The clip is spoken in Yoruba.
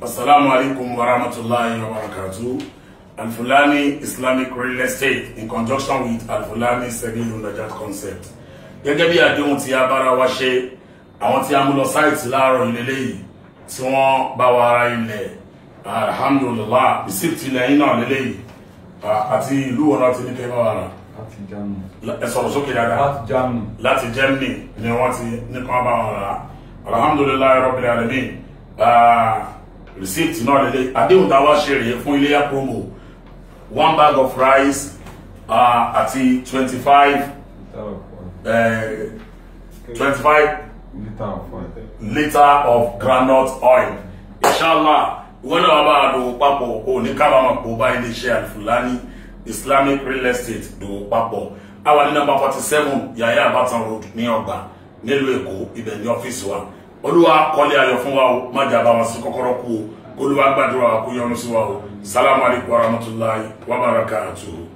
Assalamu alaikum wa rahmatullahi wa barakatuh. Al-Fulani Islamic Real Estate in conjunction with Al-Fulani Sebilu Najat Concept. Gẹ́gẹ́ bí àdéhùn tí a bára wa ṣe, àwọn tí a mú lọ sáìtì láàárọ̀ ilé yìí tí wọ́n bá wa ara ilẹ̀ alhamdulillah receipt ilẹ̀ yín náà lélẹ̀ yìí àti ìlú wọn náà ti ní kẹ́ bá wa rà. láti Germany. Ẹ sọ̀rọ̀ sókè dáadáa láti Germany. láti Germany ni wọ́n ti ní kàn bá wọn rà alhamdulilayi rabbil alamin Ah, receipt náà lélẹ̀ àdéhùn tá a wá ṣe rèé fún iléyà promo one bag of rice ah, àti twenty five twenty five lítà ọ̀fọ̀ ẹ̀. litre of groundnut oil inshallah ìwọ náà wà bá a dòwò papọ̀ kò ní kábàámọ̀ kó bá iléeṣẹ́ Al-Fulani Islamic Real Estate dòwò papọ̀ àwa ní nọ́mbà forty seven Yahya Abatan Road ní ọgbà nílùú Èkó ibẹ̀ ní ọ́fíìsì wa olúwa kọ́lé ayọ̀ fún wa o má jà bá wọn sí kọ́kọ́rọ́ kú o olúwa gbàdúrà kó yọ́nú sí wa o salamu alaykum wa rahmatulahi wa barakatuhu.